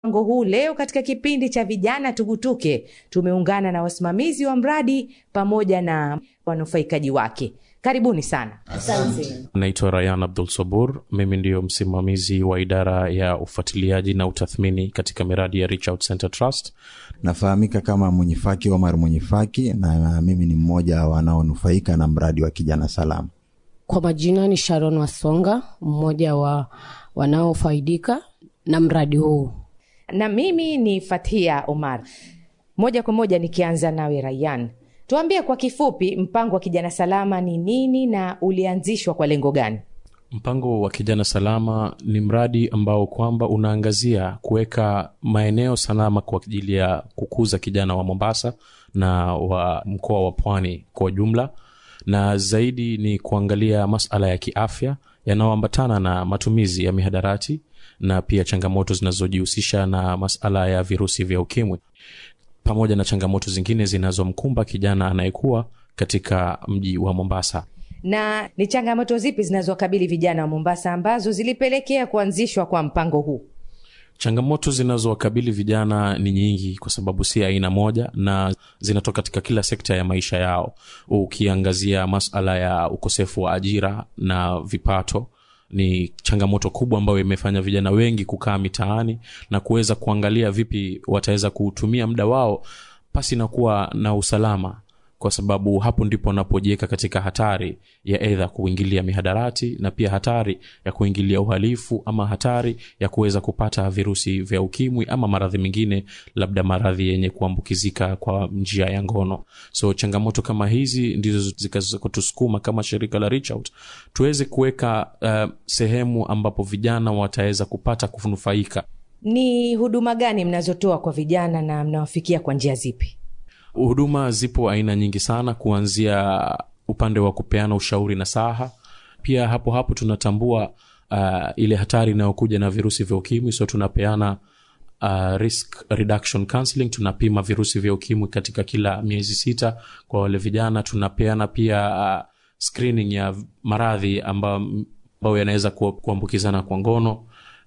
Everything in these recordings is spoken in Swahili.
mpango huu leo katika kipindi cha vijana tugutuke tumeungana na wasimamizi wa mradi pamoja na wanufaikaji wake karibuni sana Asante. naitwa rayan abdul sabur mimi ndiyo msimamizi wa idara ya ufuatiliaji na utathmini katika miradi ya Reach Out Center trust nafahamika kama mwenyifaki omar mwenyifaki na mimi ni mmoja wanaonufaika na mradi wa kijana salama Kwa majina ni Sharon Wasonga, mmoja wa wanaofaidika na mradi huu. na mimi ni fathia omar moja kwa moja nikianza nawe rayan tuambie kwa kifupi mpango wa kijana salama ni nini na ulianzishwa kwa lengo gani mpango wa kijana salama ni mradi ambao kwamba unaangazia kuweka maeneo salama kwa ajili ya kukuza kijana wa mombasa na wa mkoa wa pwani kwa ujumla na zaidi ni kuangalia masala ya kiafya yanayoambatana na matumizi ya mihadarati na pia changamoto zinazojihusisha na masala ya virusi vya ukimwi pamoja na changamoto zingine zinazomkumba kijana anayekuwa katika mji wa mombasa na ni changamoto zipi zinazowakabili vijana wa mombasa ambazo zilipelekea kuanzishwa kwa mpango huu changamoto zinazowakabili vijana ni nyingi kwa sababu si aina moja na zinatoka katika kila sekta ya maisha yao ukiangazia masala ya ukosefu wa ajira na vipato ni changamoto kubwa ambayo imefanya vijana wengi kukaa mitaani na kuweza kuangalia vipi wataweza kuutumia muda wao pasi na kuwa na usalama kwa sababu hapo ndipo wanapojiweka katika hatari ya edha kuingilia mihadarati na pia hatari ya kuingilia uhalifu ama hatari ya kuweza kupata virusi vya ukimwi ama maradhi mengine labda maradhi yenye kuambukizika kwa njia ya ngono so changamoto kama hizi ndizo zikazokutusukuma kama shirika la Reach Out tuweze kuweka uh, sehemu ambapo vijana wataweza kupata kunufaika ni huduma gani mnazotoa kwa vijana na mnawafikia kwa njia zipi huduma zipo aina nyingi sana kuanzia upande wa kupeana ushauri na saha pia hapo hapo tunatambua uh, ile hatari inayokuja na virusi vya ukimwi so tunapeana uh, risk reduction counseling tunapima virusi vya ukimwi katika kila miezi sita kwa wale vijana tunapeana pia uh, screening ya maradhi ambayo ambayo yanaweza ku- kuambukizana kwa ngono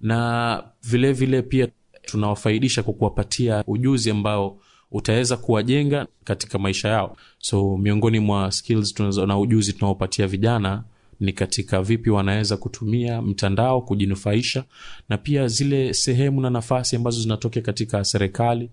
na vile vile pia tunawafaidisha kwa kuwapatia ujuzi ambao utaweza kuwajenga katika maisha yao so miongoni mwa skills tunazo, na ujuzi tunaopatia vijana ni katika vipi wanaweza kutumia mtandao kujinufaisha na pia zile sehemu na nafasi ambazo zinatokea katika serikali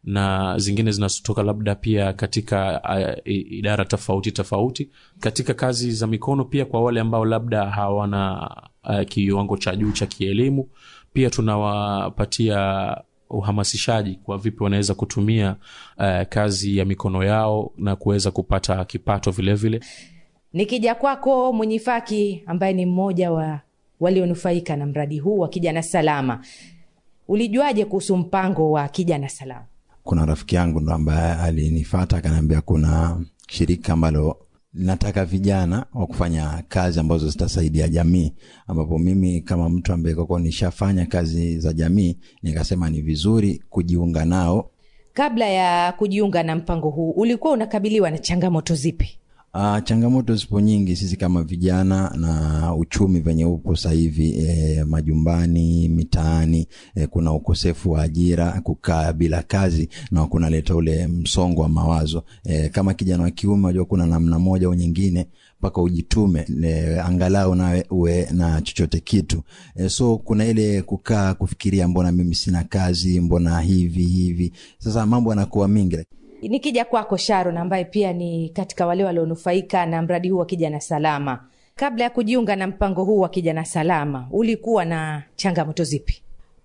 na zingine zinazotoka labda pia katika uh, idara tofauti tofauti katika kazi za mikono pia kwa wale ambao labda hawana uh, kiwango cha juu cha kielimu pia tunawapatia uhamasishaji kwa vipi wanaweza kutumia uh, kazi ya mikono yao na kuweza kupata kipato vilevile vile. nikija kwako mwenyifaki ambaye ni mmoja wa walionufaika na mradi huu wa kijana salama ulijuaje kuhusu mpango wa kijana salama kuna rafiki yangu ndo ambaye alinifata akaniambia kuna shirika ambalo linataka vijana wa kufanya kazi ambazo zitasaidia jamii ambapo mimi kama mtu ambaye kwako nishafanya kazi za jamii nikasema ni vizuri kujiunga nao kabla ya kujiunga na mpango huu ulikuwa unakabiliwa na changamoto zipi Uh, changamoto zipo nyingi sisi kama vijana na uchumi venye upo sasa hivi e, majumbani mitaani e, kuna ukosefu wa ajira kukaa bila kazi na kunaleta ule msongo wa mawazo e, kama kijana wa kiume unajua kuna namna moja au nyingine mpaka ujitume e, angalau nawe uwe na chochote kitu e, so kuna ile kukaa kufikiria mbona mimi sina kazi mbona hivi hivi sasa mambo yanakuwa mingi nikija kwako sharon ambaye pia ni katika wale walionufaika na mradi huu wa kijana salama kabla ya kujiunga na mpango huu wa kijana salama ulikuwa na changamoto zipi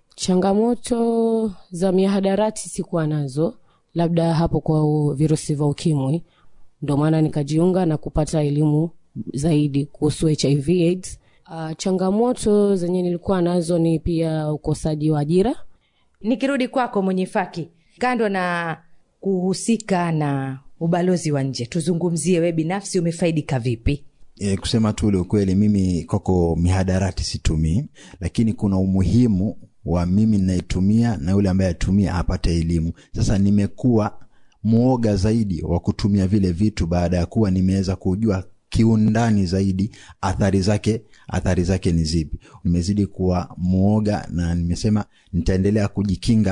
Changamoto za mihadarati sikuwa nazo, labda hapo kwa u- virusi vya ukimwi, ndo maana nikajiunga na kupata elimu zaidi kuhusu HIV AIDS. Uh, changamoto zenye nilikuwa nazo ni pia ukosaji wa ajira. nikirudi kwako mwenyefaki kando na kuhusika na ubalozi wa nje tuzungumzie we binafsi umefaidika vipi e, kusema tu ule ukweli mimi kwako mihadarati situmii lakini kuna umuhimu wa mimi ninayetumia na yule ambaye atumia apate elimu sasa nimekuwa mwoga zaidi wa kutumia vile vitu baada ya kuwa nimeweza kujua kiundani zaidi athari zake athari zake ni zipi nimezidi kuwa mwoga na nimesema nitaendelea kujikinga